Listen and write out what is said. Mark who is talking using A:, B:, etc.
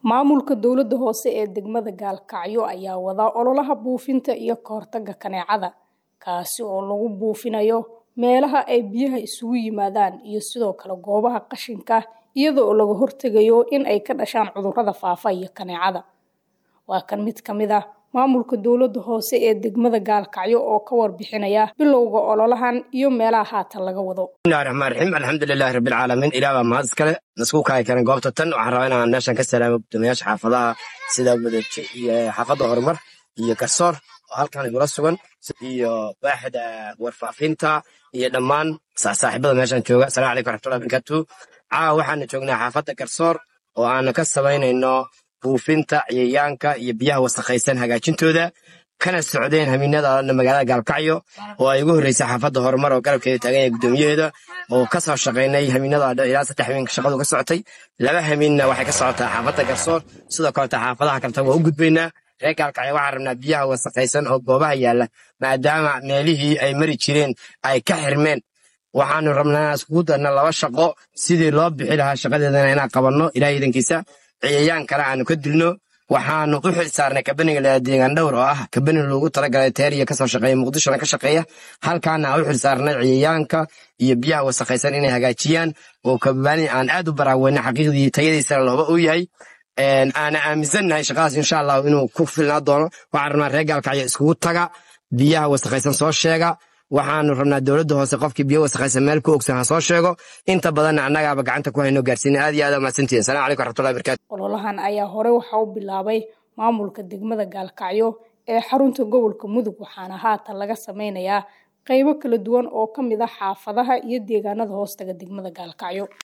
A: Maamulka dowladda hoose ee degmada Gaalkacyo ayaa wada ololaha buufinta iyo ka hortagga kaneecada, kaasi oo lagu buufinayo meelaha ay biyaha isugu yimaadaan iyo sidoo kale goobaha qashinka iyada oo laga hortagayo in ay ka dhashaan cudurrada faafa iyo kaneecada. Waa kan mid ka mid ah maamulka dowladda hoose ee degmada Gaalkacyo oo ka warbixinaya bilowga ololahan iyo meelaha haatan laga wado.
B: bismillahi raxmaan raxiim alxamdulilaahi rabbil caalamiin ilaah baa mahad iskale nasku kaay karan goobta tan waxaan rabaa inaan meeshan ka salaamo guddoomiyaasha xaafadaha sida wadaji iyo xaafadda horumar iyo garsoor oo halkan igula sugan iyo waaxda warfaafinta iyo dhammaan saaxiibada meeshan jooga asalamu calaykum waraxmatullahi barakatuhu caawa waxaanu joognaa xaafadda garsoor oo aanu ka samaynayno buufinta cayayaanka iyo biyaha wasakhaysan hagaajintooda kana socdeen hamiinada magaalada gaalkacyo oo ay ugu horreysay xaafadda horumar oo garabkeeda taagan yahay guddoomiyaheeda oo ka soo shaqaynay hamiinada ilaa saddex hamiin shaqadu ka socotay laba hamiinna waxay ka socotaa xaafadda garsoor sidoo kaleta xaafadaha kaleta waa u gudbaynaa reer gaalkacyo waxaan rabnaa biyaha wasakhaysan oo goobaha yaalla maadaama meelihii ay mari jireen ay ka xirmeen waxaanu rabnaa iskugu darna laba shaqo sidii loo bixi lahaa shaqadeedana inaan qabanno ilaah iidankiisa ciyayaan kale aanu ka dilno waxaanu u xil saarnay kabaniga la deegaan dhowr oo ah kabani loogu talagalay teeriya kasoo shaqeeya muqdishona ka shaqeeya halkaana aan u xil saarnay ciyayaanka iyo biyaha wasakhaysan inay hagaajiyaan oo kabani aan aad u baraaweyna xaqiiqdii tayadiisana looba uu yahay aana aaminsannahay shaqadaas insha allahu inuu ku filnaa doono waxaan rabnaa reer gaalkacyo iskugu taga biyaha wasakhaysan soo sheega waxaanu rabnaa dowladda hoose qofkii biyo wasakhaysan meel ku ogsan ha soo sheego inta badanna annagaaba gacanta ku hayno gaarsiina aad iyo aad mahadsantihin salamu calaykum waraxmatullahi barakatu
A: ololahan ayaa hore waxa u bilaabay maamulka degmada Gaalkacyo ee xarunta gobolka Mudug waxaana haatan laga sameynayaa qaybo kala duwan oo ka mid ah xaafadaha iyo deegaanada hoostaga degmada Gaalkacyo